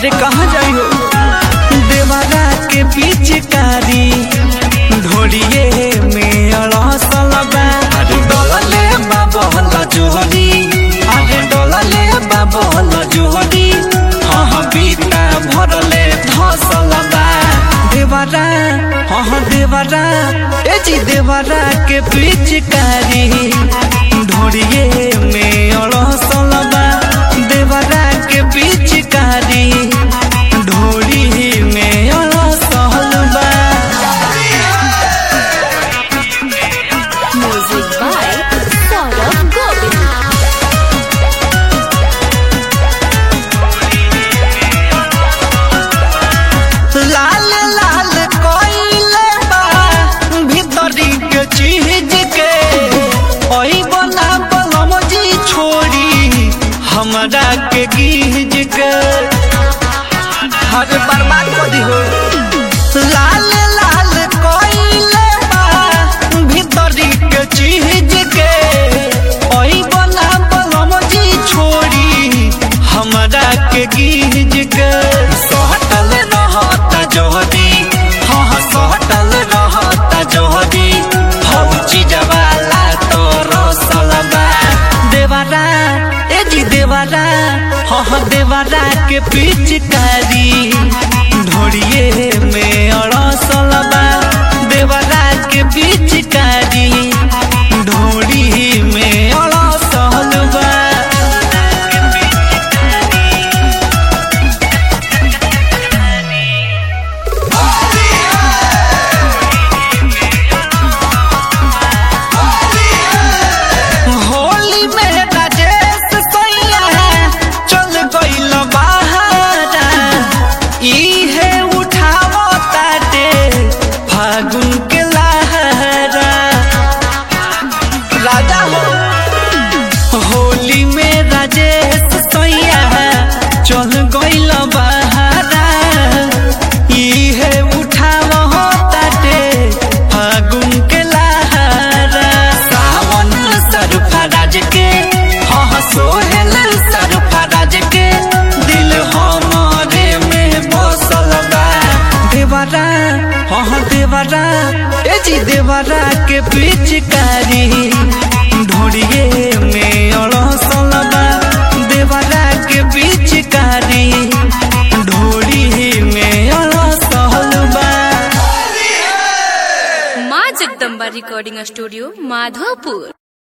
अरे कहाँ जाई हो देवारा के पिचकारी ढोलिए में अड़सल बा अरे डोलले बाबल जोहरी अरे डोलले बाबल जोहरी हाँ हाँ बीता भरले धसल बा देवारा हाँ हाँ देवारा ए जी देवारा के पिचकारी ढोलिए में अड़सल बा देवारा के पिचकारी ढोली में अड़सल बा Music by Saurabh Govind. लाल लाल कोइले बा भीतरी के चीज के ओई बना बलम जी छोड़ी हमरा के गीज के हर बर्बाद कर दी हो लाल लाल कोइले बा भीतरी के चीज के ओई बना बलम जी छोड़ी हमरा के गीज के सहटल रहता जोहदी हाँ हाँ सहटल रहता जोहदी फौजी जवाला तो रोसलबा देवारा ए जी देवारा हाँ हाँ देवारा के पिचकारी ढोड़िए में अड़सलबा देवारा के पिचकारी ढोड़ी में अड़सलबा होली में राजेश सैया चल गइल बहारा इहे उठावो ताटे फागुन के लहरा राजा हो होली में राजेश सैया चल गइल बहारा इहे उठावो ताटे फागुन के लहरा सावन सरफराज के हाँ हाँ सोहेल सरफराज के दिल हमारे में बसल बा देवरा हाँ हाँ देवरा ए जी देवरा के पिचकारी ढोड़िए में अड़सल बा देवरा के पिचकारी ढोड़ी में अड़सल बा माँ जगदम्बा रिकॉर्डिंग स्टूडियो माधोपुर